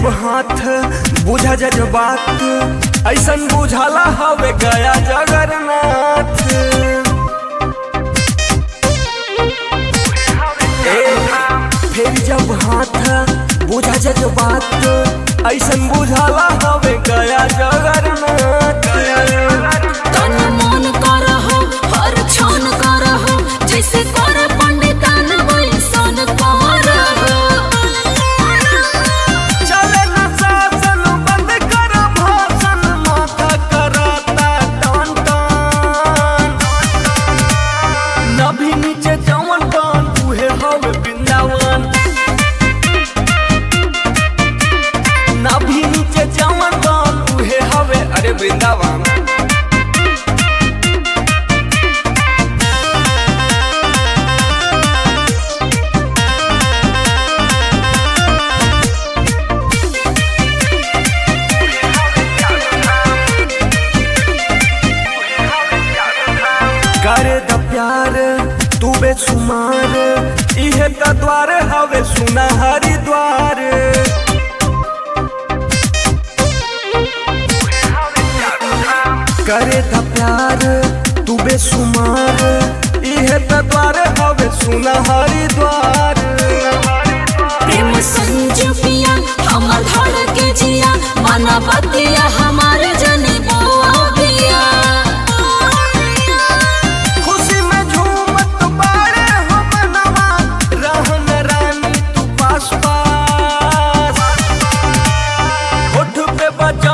जब हाथ बुझा जज्बात ऐसन बुझाला हवे गया जगन्नाथ ए, फिर जब हाथ बुझा जज्बात ऐसन बुझाला हवे गया जगन्नाथ तन मन करहो हर क्षण करहो जैसे कर पंडितान वैसन करहो चले न शासन बंद कर भाषण माथा कराता टान टान नभी नीचे जवन टान उहे हवे वृंदावन नभी नीचे जवन टान उहे हवे अरे वृंदावन करे द प्यार तू बेसुमार इहे त द्वार हवे सुना हरिद्वार करे द प्यार तू बेसुमार इहे त द्वार हवे सुना हरिद्वार प्रेम संजू पिया हमर धड़ के जिया माना बतिया हमार जने बुआ बिया खुशी में झूमत बारे हो बनवा रहन रानी तू पास पास होठ पे बजा